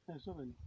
ẹ sọ̀rọ̀ ni.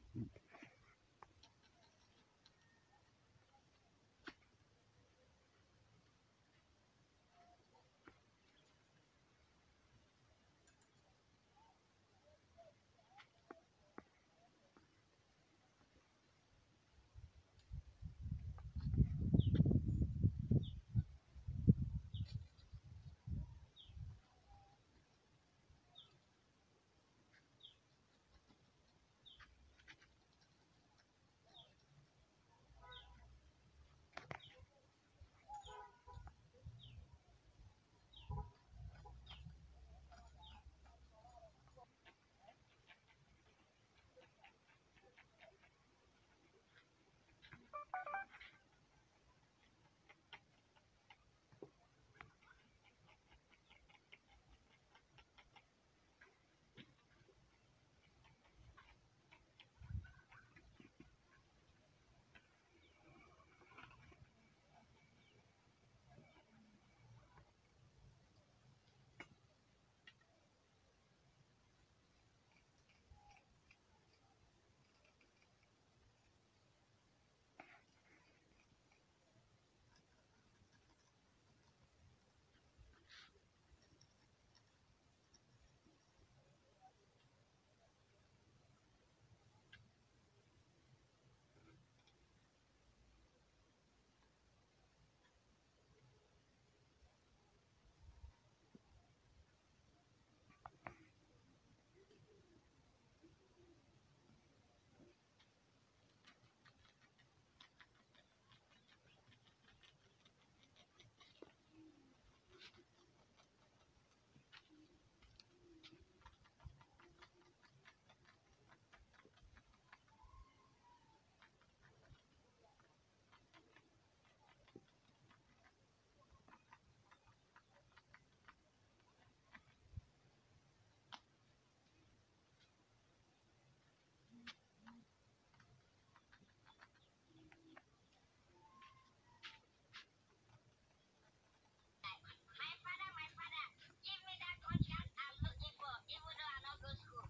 My father, my father, give me that contract I'm looking for, even though I not go school.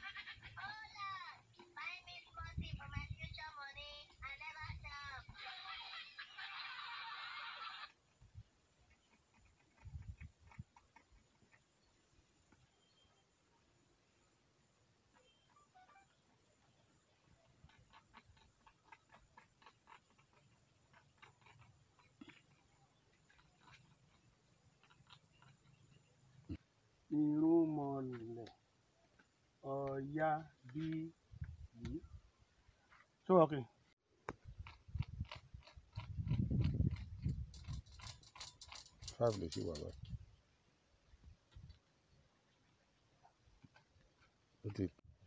oh Lord, buy me small thing for my future money. I never stop. irúnmọlẹ̀ ọ̀yá bí yìí. so okay. five ló ṣì wà báyìí. ó ti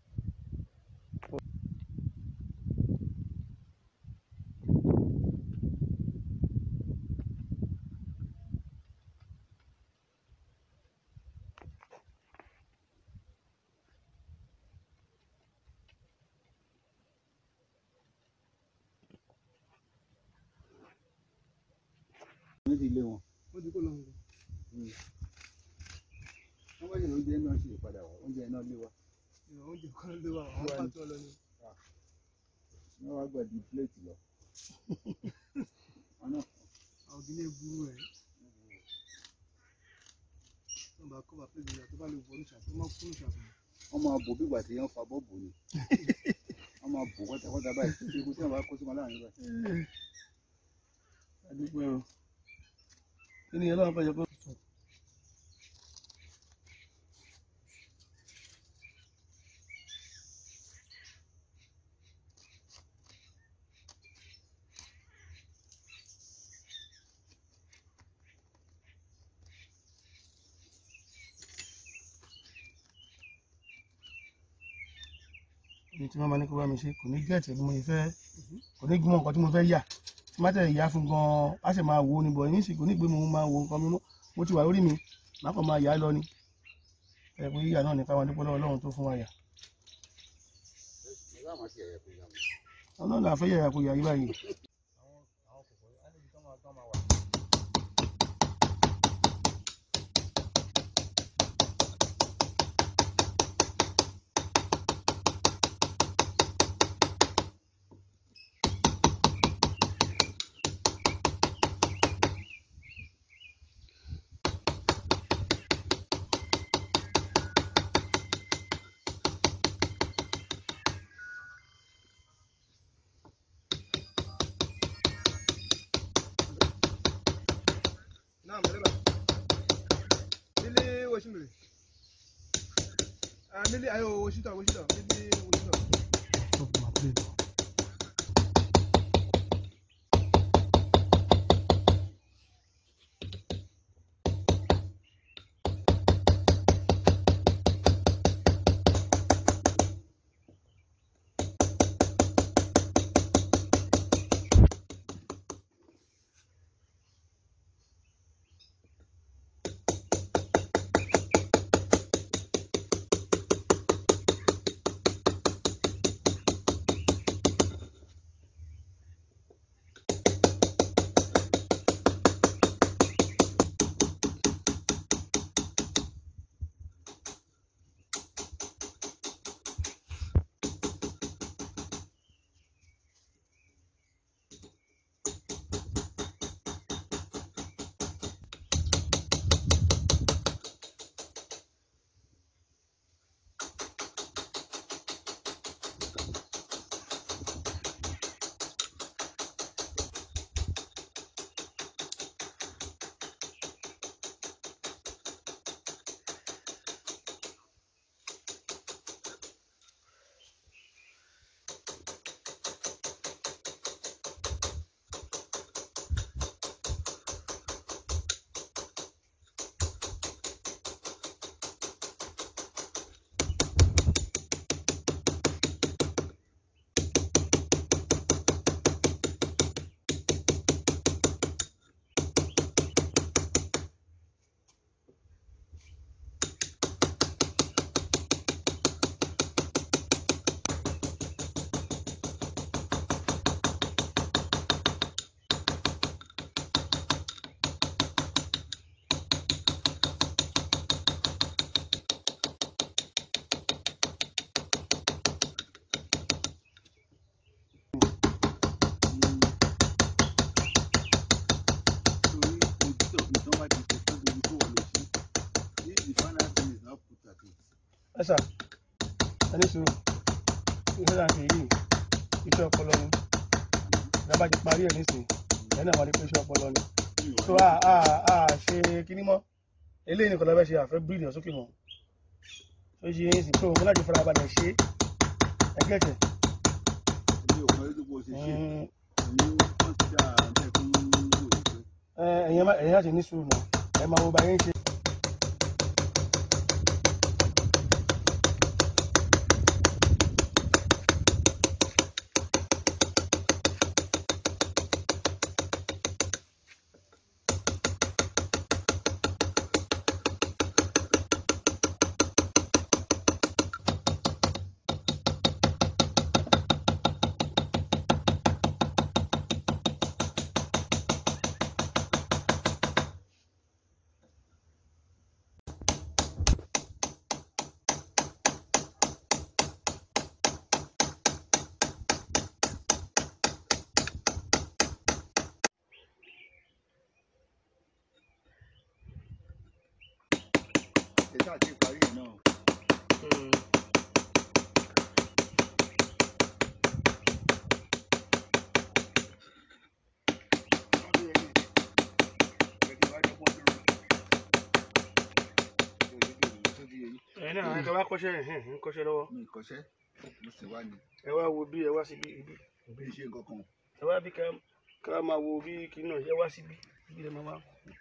wọ́n ti lé wọn. wọ́n ti kó lọ nǹkan. wọ́n wáyé oúnjẹ náà sì padà wá oúnjẹ náà lé wa. ìrọ̀ oúnjẹ kan ló wà àwọn Wà ní- pàtó lọ ni. wọ́n wá gbàdí pléètì lọ. wọn náà àwọn kìíní burú ẹ̀. wọ́n bá kọ́ bá pé ìgbéyàwó tó bá lè wọlé ṣàtúntò máa kúrò ṣàtúntò. wọ́n máa bò bí ìgbà tí wọ́n fa bọ́ọ̀bù ni. wọ́n máa bò pátápátá báyìí tí eku tí wọ́n bá kó sí wọn láàrin báyìí. adúgbò ẹ̀rọ kí ni ọlọ́run fẹ́ yẹ kó. ní tí wọ́n máa ní kó bá mi ṣe kò ní gẹ̀ẹ́tì bí mo ṣe fẹ́ kò ní gbọ́n nǹkan tí mo fẹ́ yà tí má tẹ̀ yà fún gan-an á sì máa wo ni bọ̀ ní ìsìnkú ní pé mo máa wo nǹkan mi mọ́ mo ti wà lórí mi má kàn máa yà á lọ ni ẹ pé yíyà náà ní káwọn adúpọ̀ lọ́wọ́ Ọlọ́run tó fún wa yà ìwé àwọn ti ẹ̀yẹ kò yà wọ́n. Ọlọ́run là fẹ́ yàyà kó yà yí báyìí. Naam, dereva. Mili Washington. Ah, mili ayo Washington, Washington. Mili Washington. Stop my plane. ẹ sà ẹni sùúrù iṣẹ́ náà ṣe yìí iṣẹ́ ọpọlọ ni ìjọba ti parí ẹ̀ nísìnyí ẹ̀ náà wà ní pé iṣẹ́ ọpọlọ ni so a a a ṣe kíní mọ́ eléyìí nìkan lọ́fẹ́ ṣe àfẹ́ bíríìdì ọ̀sókè mọ́ ó ṣe yín sí pé òun láti fara balẹ̀ ṣe é ẹgẹ́tẹ̀ ẹ̀yìn ẹ̀yìn láti ní sùúrù náà ẹ̀ máa wo bá yín ṣe. ẹ̀yin náà ẹ̀ tó bá kọ́ṣẹ́ ẹ̀ ń kọ́ṣẹ́ lọ́wọ́ mi kọ́ṣẹ́ mo sì wá ní ẹ wá wo bí ẹ wá síbi ibi bí iṣẹ́ nǹkan kan ẹ wá bí ká ká máa wo bí kinní náà ẹ wá síbi ibi ẹ máa wá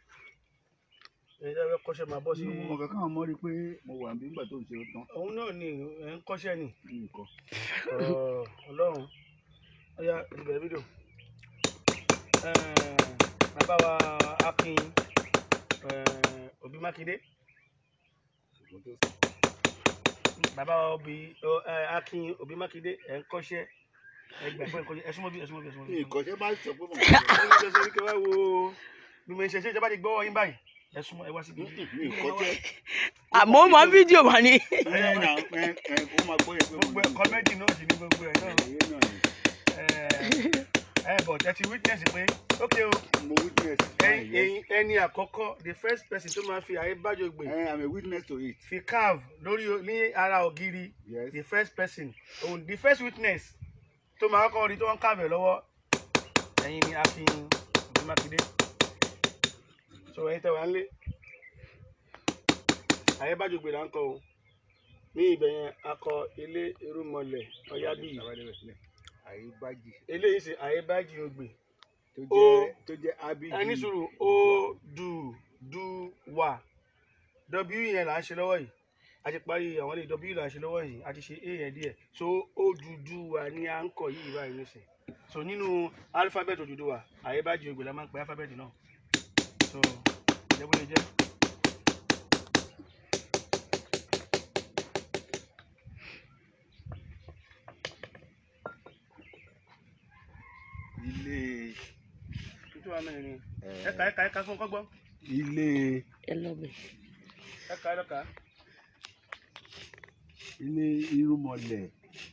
ẹ ẹ fẹ́ kọ́ṣẹ́ máa bọ́ sí mo mọ̀ kankan mọ́ rí i pé mo wà níbi nígbà tó ń ṣe ó tán òun náà ni ẹ ń kọ́ṣẹ́ ni ní nǹkan Ọ̀, ọlọ́run ọyá ìbẹ̀rẹ̀ fídíò bàbá wa akin eh, òbí mákindé ṣùgbọ́n tó bàbá wa òbí ọ, eh, akin òbí mákindé ẹ̀ ń kọ́ṣẹ́ ẹ gbà pé ẹ ń kọ́ṣẹ́ ẹ súnmọ́ bí ẹ súnmọ́ bí ẹ súnmọ́ bí. mi ìkọ́ṣẹ́ bá sọ pé mo ẹ súnmọ́ bí ẹ súnmọ́ bí kẹ wá wo bí mo ṣe ṣe ìjọba ti gbọ́ yín báyìí ẹ súnmọ́ ẹ wá síbi. mi ìkọ́ṣẹ́ àmọ́ mọ fídíò wà ní. ẹ ẹ nà ẹ ẹ ó máa gbọ́ yẹn pé mo gbogbo ẹ kọ́mẹ́dì náà sì ní gbogbo ẹ náà ẹ̀yẹ náà ni ẹ bọ̀ ẹ ti witness pé ok o mo witness ẹyin ẹyin- ẹni àkọ́kọ́ the first person tó máa fi àyè bájò gbè ẹ i'm a witness to it fi carve lórí o- ní ara ògiri yes the first person òun the first witness tó máa kọ́ rí tó ń carve ẹ̀ lọ́wọ́ ẹ̀yin ni akin òbí mákindé so ẹ̀yin tẹ́ wà ń lé àyẹ́bájògbè là ń kọ o ní ibẹ̀ yẹn akọ ilé irúmọlẹ̀ ọ̀yábíyì àyíbájì eléyìí sì àyẹ́bájì ògbè tó Ó. jẹ́ tó jẹ́ ábíjì ẹni sùúrù ó dù dù wà w yẹn là ń ṣe lọ́wọ́ yìí a ti parí àwọn ilé w là ń ṣe lọ́wọ́ yìí a ti ṣe a yẹn díẹ̀ so ó dúdú wà ní à ń kọ yìí báyìí nísìn so nínú alifábẹ́ẹ̀tì òdúdú wà àyẹ́bájì ògbè la máa ń pe alifábẹ́ẹ̀tì náà so jẹ́ bó ṣe jẹ́. ilé tuntun wa mẹ́rin ni eh, ẹ̀ka ẹ̀ka ẹ̀ka fún kọ́gbọ́n ilé ẹ lọ́bẹ̀. ẹ̀ka ẹ̀ka ilé irúmọlẹ̀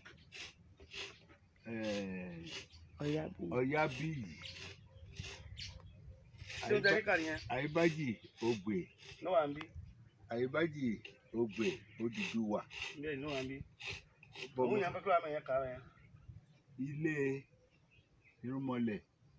eh, ọ̀yá bí. ọ̀yábíyì ṣé o jẹ́ kíkà nìyẹn àyíbájì ògbè náà wà ń bí àyíbájì ògbè Odùduwà bẹ́ẹ̀ ni náà wà ń bí bọ́mọ òun yẹn pẹ́pẹ́ wà mẹ́yẹn kà yẹn. ilé irúmọlẹ̀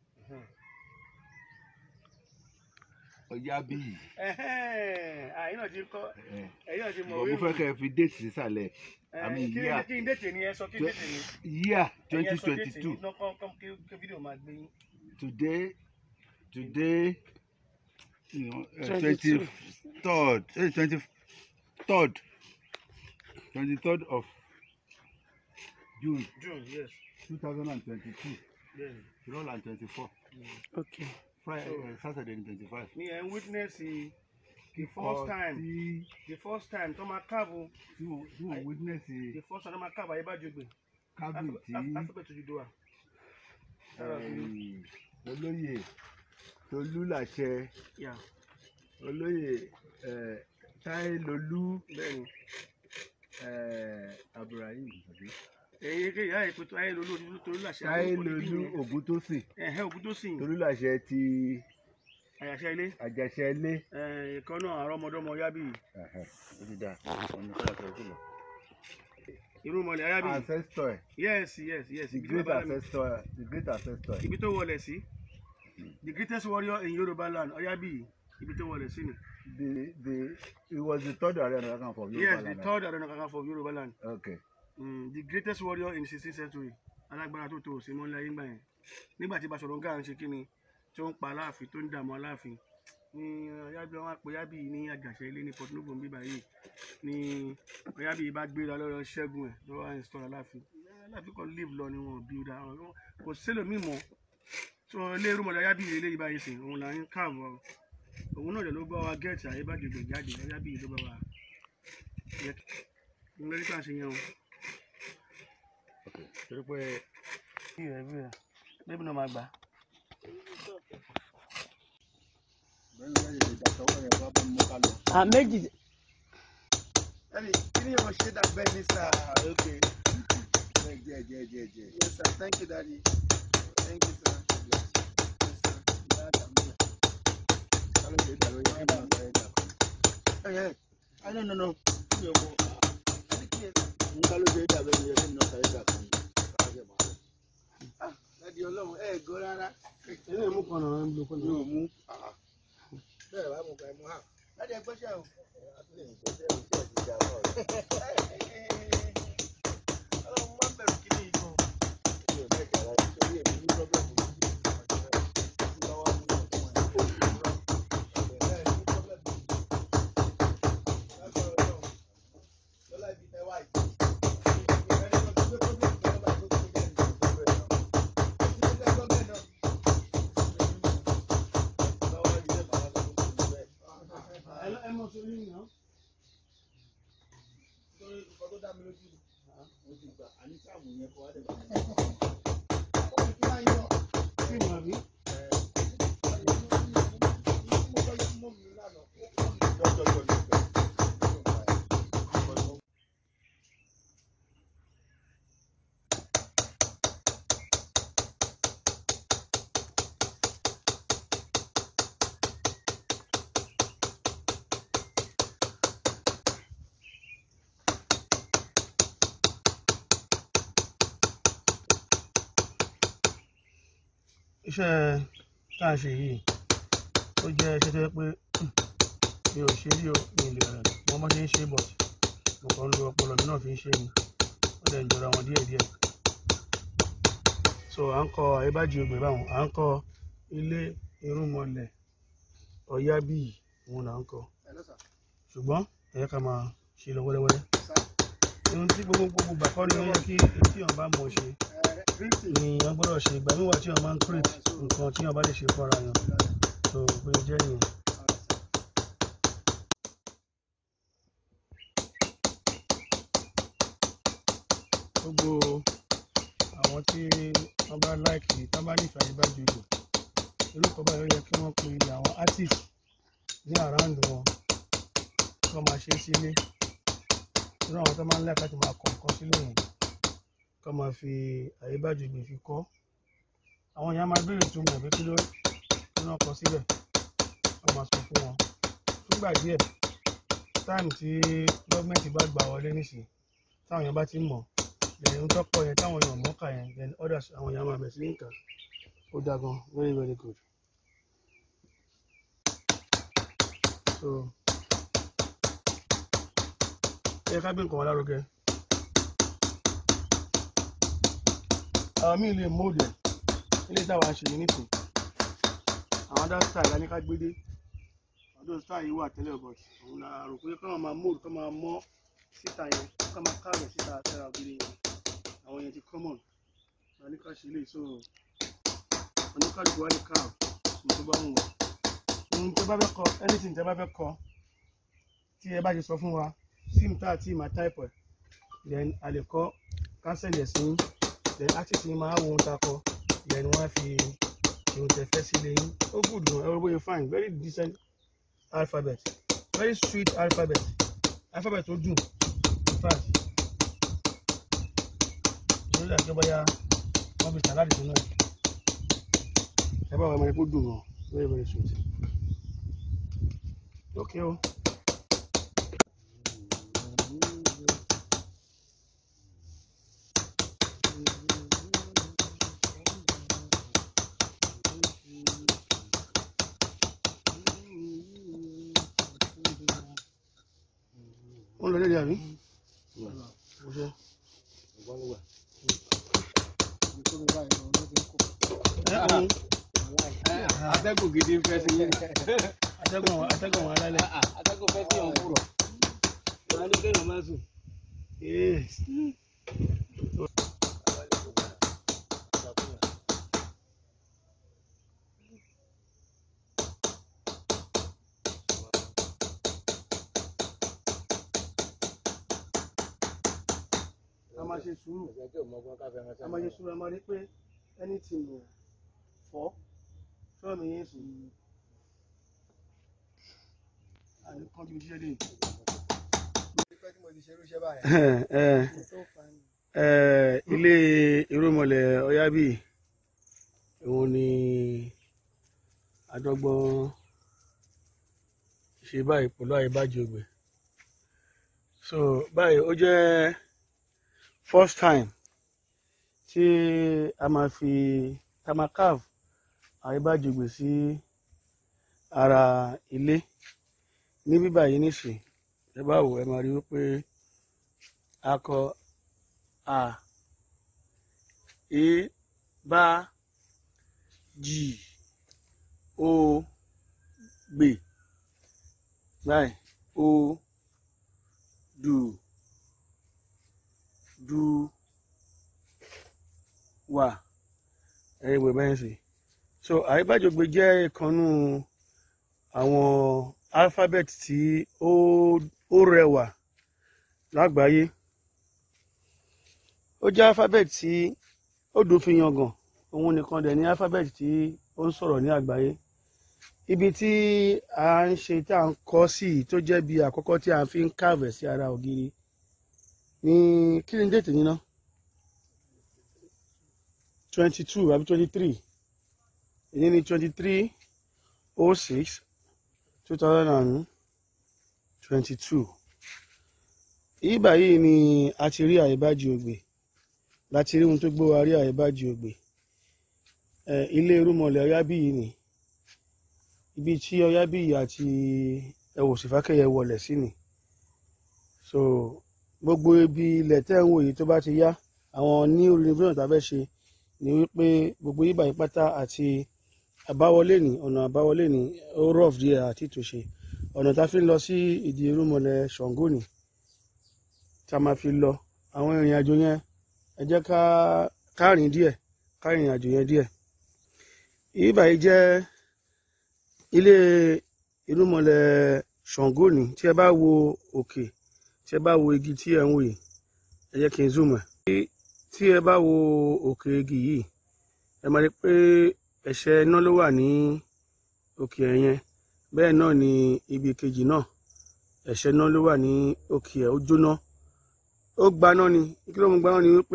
ọ̀yábíyì àyìn náà ti kọ́ eh, ẹ̀yìn náà ti mọ̀ bọ̀ mo fẹ́ kẹ́ ẹ fi déètì sísàlẹ̀ àmì kí yíyà kí n dètè ni ẹ sọ kí n dètè ni yíyà ẹ̀yin twenty ẹ sọ twenty déètì two ni náà kọ́ kọ́ kí kí fídíò máa gbé yín. today today twenty 22. third twenty third twenty third of June June yes two thousand and twenty two bẹ́ẹ̀ ni. twelve and twenty four ok Friday So- uh, Saturday twenty five. ni ẹ ń witness the first time tí the first time tó máa káàbù tí wọ́n tí wọ́n witness the first time tó máa káàbù ayé bá jogbe kábìn tí alphabet Odùduwà. Sára sí i. eh, olóyè Tolúlàṣẹ Yeah, olóyè eh, Táílolú bẹ́ẹ̀ ni. eh, Abdulrahim àbí? èyí kí ìyá ètò ayé lolú olú torí làṣẹ Táílolú Ògúntósìn ẹ̀hẹ́ ògùn tó sìn Tolúlàṣẹ ti àyàṣẹ ilé Àjàṣẹ ilé. ìkan náà àrọ́ ọmọdọ́mọ yábì ó ti dáa ọ̀nà kọ́lá tó kù lọ. irúnmọlẹ̀ yábì ancestor ẹ̀ yes yes yes the ibi tí great bàbá mi- ancestor the great ancestor ẹ̀ ibi tó wọlé sí the greatest warrior in Yorùbá land Ọ̀yábí ibi tó wọlé sí ni the the he was the third Ààrẹ Ọ̀nà Kakanfò of yes Yorùbá the land. third Ààrẹ Ọ̀nà Kakanfò of Yorùbá land okay mm, the greatest warrior in sixteenth century alágbára tó tó òsì mọ́lẹ́ ayé ńgbà yẹn nígbà tí Baṣọ̀run Gáà ń ṣe kí ni tí ó ń pa aláàfin tó ń dààmú aláàfin ní Ọ̀yábí wọn á pe Ọ̀yábí yìí ní àjàṣe ilé ní Port Novo bíbá yìí ní Ọ̀yábí yìí bá gbéra lọ́rọ̀ ṣẹ́gun ẹ̀ lọ́wọ́ install aláàfin aláàfin kan live lọ ni wọn bí da kò sílò mímọ́ so ilé irúmọlẹ̀ Ọ̀yábí yìí eléyìí báyìí sìn òun là ń káàbọ̀ òun náà dẹ̀ ló bá wa gẹ́ẹ̀tì àyébàjẹ́gbẹ̀ jáde Ọ̀yábí yìí ló bá wa yẹ kí n lórí ká ṣe yẹn o. okay torí pé bí rẹ bí rẹ bébí náà máa gbà. bẹ́ẹ̀ ni wọ́n yẹ ìdàtọ̀wọ́ yẹn bá bá mú ká lọ. à méjì Daddy, kí ni o ṣe dàgbẹ́ ní sà? okay. jẹ́ jẹ́ jẹ́ jẹ́ jẹ́. Yes, sir. Thank you, Daddy. Thank you, sir. Yes, sir. Ìyá àdàmú rẹ̀. kálọ̀ ṣe dàrú yẹn kí wọ́n sọ ẹ̀ dà. Ẹ ẹ́ ah no no no mi ò mọ Daddy, kí ni ẹ sà? n kálọ̀ ṣe dàbẹ̀ yẹn kí wọ́n sọ ẹ̀ dà kan. Ah, Daddy Ọlọ́run ẹ̀ gọ́ rárá. ilé ìmú kan náà ń lo kọ́nà. yóò mú bẹ́ẹ̀ bá mú ká ẹ mú hà. Daddy ẹ gbọ́ṣẹ́ o. Ọlọ́run má bẹ̀rù kí ni ìtàn. ẹ mọ sórí mi náà. sí ìmọ̀ àbí. iṣẹ́ tá a ṣe yìí ó jẹ́ iṣẹ́ tó yẹ pé mi ò ṣe rí o mi ò lè rẹ̀ mo mọ́ ṣe ń ṣe but mo kàn ń lo ọpọlọ mi náà fi ń ṣe ni ó dẹ̀ ń jọra wọn díẹ̀díẹ̀ so à ń kọ àyíbájú ogbè báwọn à ń kọ ilé irúnmọlẹ̀ ọ̀yábíyì òun là ń kọ Hello, sir. ṣùgbọ́n ẹ̀yẹ́ ká máa ṣe lọ wẹ́rẹ́wẹ́rẹ́ Sir. ohun tí gbogbo gbogbo gbà kọ́ ni ó yẹ kí etí ọ̀n bá mọ̀ ṣe Eh, greeting. ni wọ́n gbọ́dọ̀ ṣe ìgbà níwà tí wọ́n máa ń create nǹkan tí wọ́n bá lè ṣe fọ́ra yàn so pé jẹ́ nìyẹn. All right, sir. gbogbo àwọn tí wọ́n bá láìkì tí wọ́n bá nífẹ̀ẹ́ àyíbájú ìlú irúkọ báyìí ó yẹ kí wọ́n pe àwọn artist ní around wọn kí wọ́n máa ṣe sílé irú àwọn tó máa ń láìka láti máa kọ nǹkan sílé yẹn kí wọ́n máa fi àyíbájú ìgbè fi kọ́ àwọn èèyàn máa béèrè túmọ̀ pé kí ló kí wọ́n kọ síbẹ̀ wọ́n máa sọ fún wọn fúngbà díẹ̀ táìmù tí gọ́ọ̀mẹ̀ntì bá gbà wọlé nísìnyí táwọn èèyàn bá ti mọ̀ then tó kọ yẹn táwọn èèyàn mọ̀ kà yẹn then others àwọn èèyàn máa bẹ̀ sí ní kà ó dáa gan very very good so ẹ ká gbé nǹkan wọn lárugẹ àwọn míì lè mold ẹ ilé táwa ṣe yìí nìkan àwọn other style la ní ká gbé dé ọdún style yìí wà tẹ́lẹ̀ but òun la rò pé kọ́ máa mold kọ́ máa mọ́ síta yẹn kọ́ máa káàrọ̀ síta tẹ́ra ògiri yẹn àwọn yẹn ti common la ní ká ṣe lè so oníkàlùkù wá ní káàrọ̀ ní tó bá ń wọ̀ ohun tó bá fẹ́ kọ anything tẹ́ bá fẹ́ kọ tí ẹ bá ti sọ fún wa sim tá àti ìmà type ẹ̀ then a lè kọ́ cancel ẹ̀ sí then artist ni máa wo ohun tá a kọ then wọ́n á fi ohun tẹ́ fẹ́ sí lẹ́yìn ó good gan ẹ̀rọ bóyá fine very decent alphabet very sweet alphabet alphabet tó dùn in fact ìṣòro ìdàgbé tó bóyá wọ́n fi sàláàdì sínú ẹ̀ ẹ bá wà máa kó dùn gan very very sweet okay o. ó ń lọ lédè àbí. Mo ṣe. Ibi tó mi báyìí lọ ló ti ń kó. Ẹ òun atẹ́gùn gidi ń fẹ́ sí yín. atẹ́gùn àwọn atẹ́gùn àwọn alálẹ̀. atẹ́gùn fẹ́ sí ọ̀hún kúrò. wọ́n á ní kéèyàn má sùn. Ee. a máa ṣe sùúrù ẹ̀sẹ̀ tí ò mọ ọgbọ́n káfẹ́ ránṣẹ́. a máa ṣe sùúrù a máa rí pé anything lò fọ́ sọ́ọ̀ mi yẹn sùn àní kan bí iṣẹ́ dé. Pípẹ́ tí mo ti ṣerú iṣẹ́ báyìí. So funny. Eh, ilé irúnmọlẹ̀ ọ̀yábí òun ni adọ́gbọ́n ṣe báyìí pẹ̀lú àyíbájú ògbè so báyìí ó jẹ́ first time tí a máa fi a máa carve àyíbájú ògbè sí ara ilé ní bíbá yìí nìsín ẹ bá wò ẹ máa rí wípé a kọ a e bá jì o gbè báyìí o dù du wà ẹ̀yìn ìwé bẹ́ẹ̀ sì so àyíbájọgbe jẹ́ ìkànnù àwọn alphabet tí ó ó rẹwà lágbàáyé ó jẹ́ alphabet tí ó dùn fi yangàn òun nìkan dẹ̀ ní alphabet tí ó ń sọ̀rọ̀ ní àgbáyé ibi tí a ń ṣe tá à ń kọ́ sí yìí tó jẹ́ bí àkọ́kọ́ tí a fi ń kàwẹ̀ sí ara ògiri ní kí ni déètì yín ná twenty two àbí twenty three èyí ni twenty three oh six two thousand and twenty two ìgbà yìí ni a ti rí àyíbájú ògbè láti rí ohun tó gbé wa rí àyíbájú ògbè ẹ ilé irúmọlẹ̀ ọyábí yìí ni ibi tí ọyábíyì àti ẹwò sífákẹyẹ wọlẹ̀ sí ni so gbogbo ibi ilẹ̀ tẹ́ ń wò yìí tó bá ti yá àwọn ní renovation tá a fẹ́ ṣe ni wípé gbogbo yíbà yìí pátá àti àbáwọlé ní ọ̀nà àbáwọlé ní ó rough díẹ̀ àti ìtòṣe ọ̀nà tá a fi ń lọ sí ìdí irúnmọlẹ̀ ṣàngó ni tá a máa fi lọ àwọn ìrìn àjò yẹn ẹ jẹ́ ká ká rìn díẹ̀ ká rìn àjò yẹn díẹ̀ yíbà yìí jẹ́ ilé irúnmọlẹ̀ ṣàngó ni tí ẹ bá wo òkè tí ẹ bá wo igi tí ẹ ń wò yìí ẹ jẹ́ kí n zoom ẹ̀ tí ẹ bá wo òkè igi yìí ẹ máa rí pé ẹ̀ṣẹ̀ iná ló wà ní òkè ẹ̀ yẹn bẹ́ẹ̀ náà ni ibi kejì náà ẹ̀ṣẹ̀ iná ló wà ní òkè ẹ̀ ó jóná ó gbaná ni kí ló mú gbaná ni wípé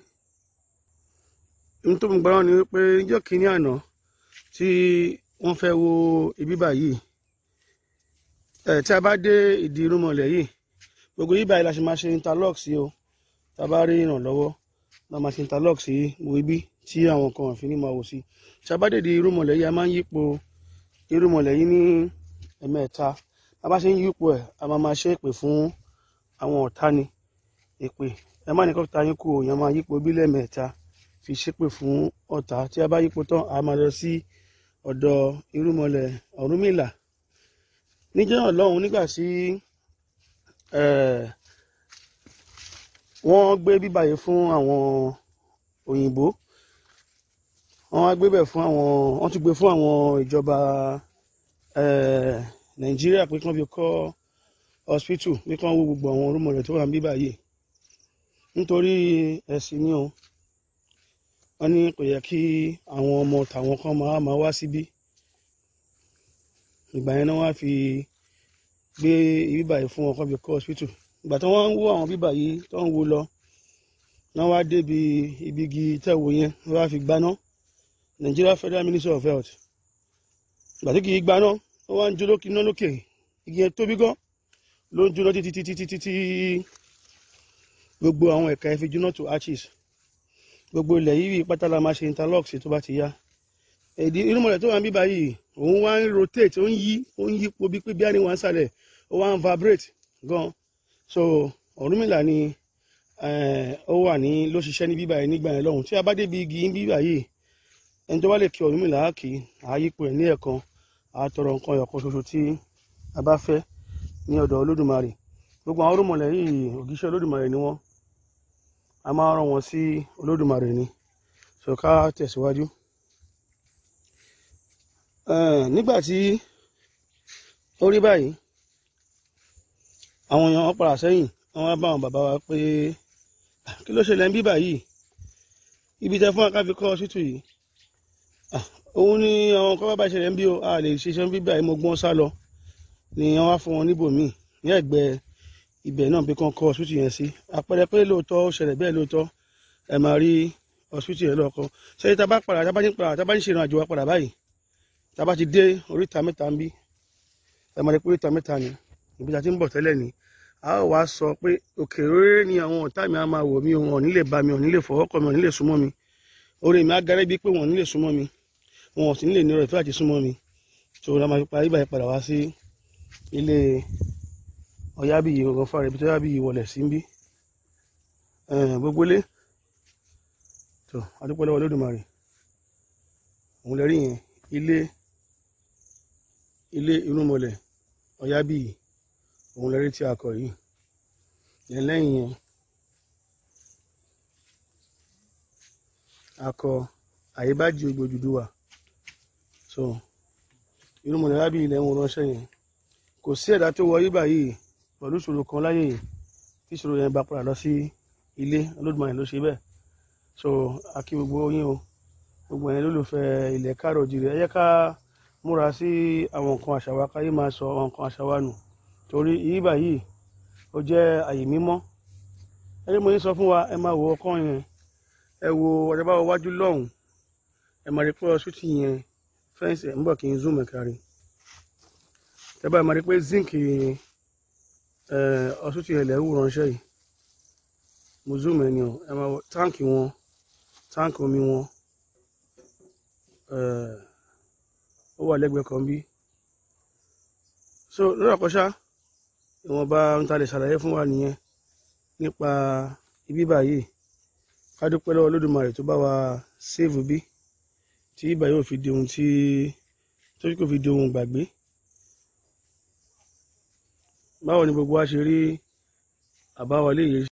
ohun tó mú gbaná ni wípé níjọ́ kínní àná tí wọ́n fẹ́ wo ibi báyìí ẹ̀ tí a bá dé ìdí irúnmọlẹ̀ yìí gbogbo yìí báyìí la ṣe máa ṣe interlock sí o tá a bá rí ìrànlọ́wọ́ la máa ṣe interlock sí gbogbo ibi tí àwọn kan àfi ní máa wò sí tí a bá dé ìdí irúnmọlẹ̀ yìí a máa ń yípo irúnmọlẹ̀ yìí ní ẹ̀mẹ́ta a bá ṣe ń yípo ẹ̀ a máa máa ṣe èpè fún àwọn ọ̀tá ni èpè ẹ má ní kó ta yín kú o èèyàn máa yípo bí lẹ́ẹ̀mẹ́ta fi ṣépè fún ọ̀tá tí a bá yípo tán a máa lọ sí ọ̀dọ̀ irúnmọlẹ̀ ọ̀rúnmìlà níjọ́ náà lọ́hùn nígbà tí eh, wọ́n gbé bíbà yìí fún àwọn òyìnbó wọ́n wá gbé bẹ̀ fún àwọn wọ́n tún gbé fún àwọn ìjọba eh, nàìjíríà pé kí wọ́n fi kọ́ hospital pé kí wọ́n wo gbogbo àwọn irúnmọlẹ̀ tó wà ní bíbà yìí nítorí ẹ̀sìn ni o wọ́n ní kò yẹ kí àwọn ọmọ tàwọn kan máa máa wá síbí ìgbà yẹn náà wọ́n á fi gbé bíbà yìí fún wọn kọ́ fi kọ́ hospital ìgbà tí wọ́n ń wó àwọn bíbà yìí tó ń wo lọ náà wá débi ibi igi tẹ̀wò yẹn wọ́n á fi gbaná Nigeria Federal Ministry of Health ìgbà tí kì í gbaná wọ́n wá ń jó lókè iná lókè igi yẹn tóbi gan ló ń jóná títí títí títí tí gbogbo àwọn ẹ̀ka ẹ̀ fi jóná to arches gbogbo ilẹ̀ yìí pátá la máa ṣe interlock sí tó bá ti yá èdè irúnmọlẹ̀ tó wà ń bíbá yìí òun wá ń rotate ó ń yí ó ń yípo bí pé bí àní wà ń sàlẹ̀ ó wá ń vibrate gan so Ọ̀rúnmìlà ni eh, ó wà ní ló ṣiṣẹ́ ní bíbá yìí nígbà yẹn lọ́hùn tí a bá débi igi ń bíbá yìí ẹni tó bá lè kí Ọ̀rúnmìlà á kì í á yípo ẹ̀ ní ẹ̀kan á tọrọ nǹkan ẹ̀kan ṣoṣo tí a bá fẹ́ ní ọ̀dọ̀ Olódùmarè gbogbo àwọn irúnmọlẹ̀ yìí ògìṣẹ́ Olódùmarè ni wọ́n a máa rán wọn sí Olódùmarè ni so ká tẹ̀síwájú. Eh, nígbà tí ó rí báyìí àwọn èèyàn wọn padà sẹ́yìn wọn wá bá àwọn bàbá wa pé "Ah, kí ló ṣẹlẹ̀ ń bí báyìí ibi tẹ fún akáfi kọ́ ṣítù yìí Ah, òun ni àwọn kọ́ bá ṣẹlẹ̀ ń bí o a lè ṣiṣẹ́ ń bí báyìí mo gbọ́n sá lọ ni wọ́n wá fún wọn níbòmíì ní ẹ̀gbẹ́ ibẹ̀ náà bí kan kọ́ ṣítù yẹn sí àpẹẹrẹ pé lóòótọ́ ó ṣẹlẹ̀ bẹ́ẹ̀ lóòótọ́ ẹ máa rí hospital yẹn lọ́kọ́ ṣé tá a bá padà tá a bá ní padà tá a bá ní ṣe ìrìn àjò wa padà báyìí tá a bá ti dé oríta mẹ́ta ń bí ẹ máa rí pé oríta mẹ́ta ni ibi tí a ti ń bọ̀ tẹ́lẹ̀ ni a ó wá sọ pé òkè rere ni àwọn ọ̀tá mi á máa wò mí wọn ò ní lè bá mi wọn ò ní lè fọwọ́ kọ mi wọn ò ní lè súnmọ́ mi orí mi á gárẹ́ bíi pé wọn ò ní lè súnmọ́ mi wọn ò sì ní lè ní ọ̀rẹ́ ìfẹ́ àti súnmọ́ mi tó la máa fi parí báyìí padà wá sí ilé ọ̀yábíyì ọ̀gán fúnra rẹ̀ ibi tó yábíyì wọlé sí ń bí gbogbo ilé tó adúpẹ́ lọ́wọ́ Olódùmarè òun lè rí yẹn ilé ilé irúnmọlẹ̀ ọ̀yábíyì òun lè rí tí a kọ yìí yẹn lẹ́yìn yẹn a kọ àyíbájú ogbó Odùduwà so irúnmọlẹ̀ ọ̀yábíyì ilẹ̀ ń wọ́n ránṣẹ́ yẹn kò sí ẹ̀dá tó wọ yíbà yìí pẹ̀lú ìṣòro kan láyé yìí tí ìṣòro yẹn bá padà lọ sí ilé Olódùmarè ló ṣe bẹ́ẹ̀ so a kí gbogbo yín o gbogbo ẹ̀yin lólùfẹ́ ilẹ̀ káàrọ̀ òjìrì ẹ jẹ́ ká múra sí àwọn nǹkan àṣà wa káyé máa sọ àwọn nǹkan àṣà wa nù torí yíbà yìí ó jẹ́ àyè mímọ́ ẹni mo ní sọ fún wa ẹ máa wo ọkàn yẹn ẹ wo ọ̀rẹ́ bá wọ wájú lọ́hùn ẹ máa rí pé ọsùtì yẹn fẹ́ǹsì ẹ̀ ń bọ̀ kí n zoom ẹ̀ kárí ẹ bá máa rí pé zinc ọsùtì yẹn lẹ̀ ń wù ránṣẹ́ yìí mo zoom ẹ̀ ni o ẹ máa wo táǹkì wọn táǹkì omi wọn ó wà lẹ́gbẹ̀ẹ́ kan bí so lórí àkọ́ṣá ìwọ̀nba ohun tá a lè ṣàlàyé fún wa nìyẹn nípa ibi báyìí ká dúpẹ́ lọ́wọ́ Olódùmarè tó bá wa séèvù bí tí ibà yóò fi di ohun tí tó kò fi di ohun gbàgbé báwo ni gbogbo wa ṣe rí àbáwọlé yìí